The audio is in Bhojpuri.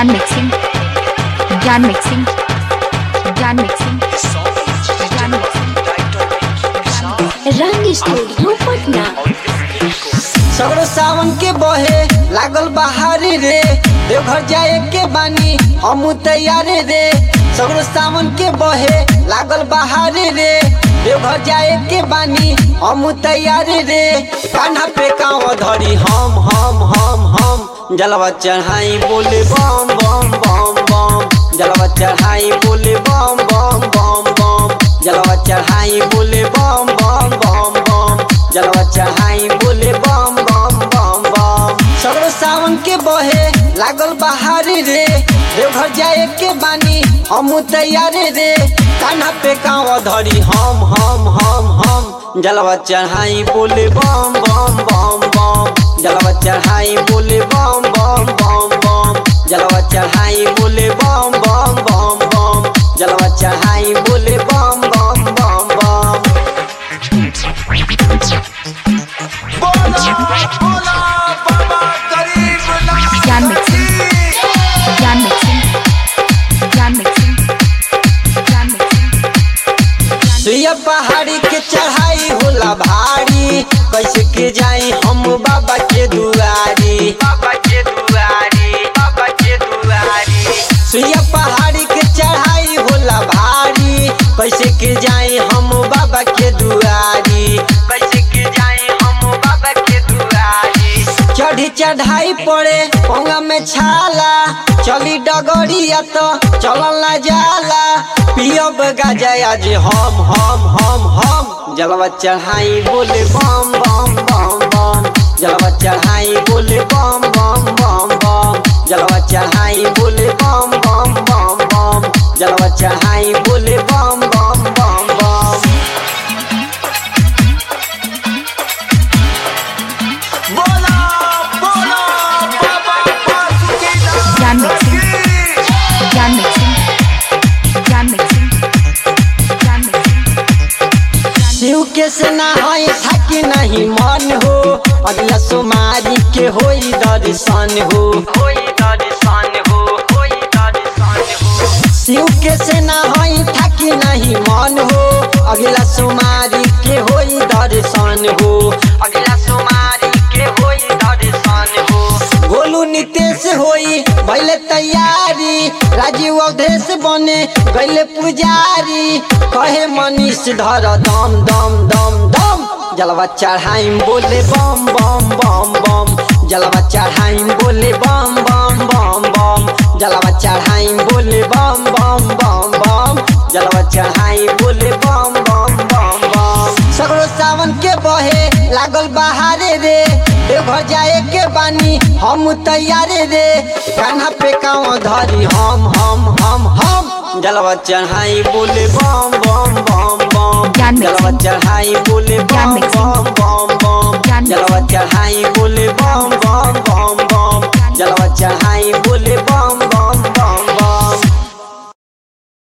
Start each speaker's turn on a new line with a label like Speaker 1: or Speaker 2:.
Speaker 1: ज्ञान मिक्सिंग ज्ञान मिक्सिंग ज्ञान मिक्सिंग ज्ञान मिक्सिंग
Speaker 2: रंग स्टूडियो पटना
Speaker 3: सगरो सावन के बहे लागल बहारी रे देवघर जाए के बानी हम तैयार रे सगरो सावन के बहे लागल बहारी रे देवघर जाए के बानी हम तैयार रे कान्हा पे कांव धरी हम हम हम हम जलवा चढ़ाई बोले बम बम बम बम जलवा चढ़ाई बोले बम बम बम बम जलवा चढ़ाई बोले बम बम बम बम जलवा चढ़ाई बोले बम बम बम बम सगरो सावन के बहे लागल बहारी रे देवघर जाए के बानी हम तैयार रे कान्हा पे कांव धरी हम हम हम हम जलवा चढ़ाई बोले बम बम बम बम जलवा चढ़ाई बोले बम बम बम बम जलवा चढ़ाई बोले बम बम बम बम जलवा चढ़ाई बोले बम बम बम बम
Speaker 1: ज्ञान मिक्सिंग ज्ञान मिक्सिंग ज्ञान मिक्सिंग ज्ञान मिक्सिंग
Speaker 3: सुइया पहाड़ी के चढ़ाई होला भारी कैसे के जाई हम बाबा के दुआरी बाबा के दुआरी बाबा के दुआरी सुइया पहाड़ी के चढ़ाई होला भारी कैसे के जाई हम बाबा के दुआरी कैसे के जाई हम बाबा के दुआरी चढ़ी चढ़ाई पड़े पोंगा में छाला चली डगरिया तो चलल ना जाला पियब गाजा आज हम हम हम हम जलवा चढ़ाई बोले बम बम बम बम जलवा चढ़ाई बोले बम बम बम बम जलवा चढ़ाई बोले बम बम बम बम जलवा चढ़ाई बोले बम बम बम बम
Speaker 1: ज्ञान मिक्सिंग ज्ञान मिक्सिंग ज्ञान मिक्सिंग ज्ञान मिक्सिंग
Speaker 3: शिव के सेना है थाकी नहीं मन हो अगला सोमारी के होई दर्शन हो होई दर्शन हो होई दर्शन हो शिव के सेना है थाकी नहीं मन हो अगला सोमारी के होई दर्शन हो अगला सोमारी के होई दर्शन हो गोलू नितेश होई भैले तैयारी राजीव अवधेश बने गैले पुजारी कहे मनीष धर दम दम दम दम जलवा चढ़ाई बोले बम बम बम बम जलवा चढ़ाई बोले बम बम बम बम जलवा चढ़ाई बोले बम बम बम बम जलवा चढ़ाई बोले बम बम बम बम सगरो सावन के बहे लागल बहारे रे देवघर जाए के बानी हम तैयार रे कान्हा पे कांव धरी हम हम हम हम जलवा चढ़ाई बोले बम बम बम बम
Speaker 1: ज्ञान
Speaker 3: जलवा
Speaker 1: मिक्सिंग।
Speaker 3: चढ़ाई बोले
Speaker 1: ज्ञान
Speaker 3: बम
Speaker 1: मिक्सिंग।
Speaker 3: बम बम बम
Speaker 1: ज्ञान
Speaker 3: जलवा चढ़ाई बोले बम बम बम बम जलवा चढ़ाई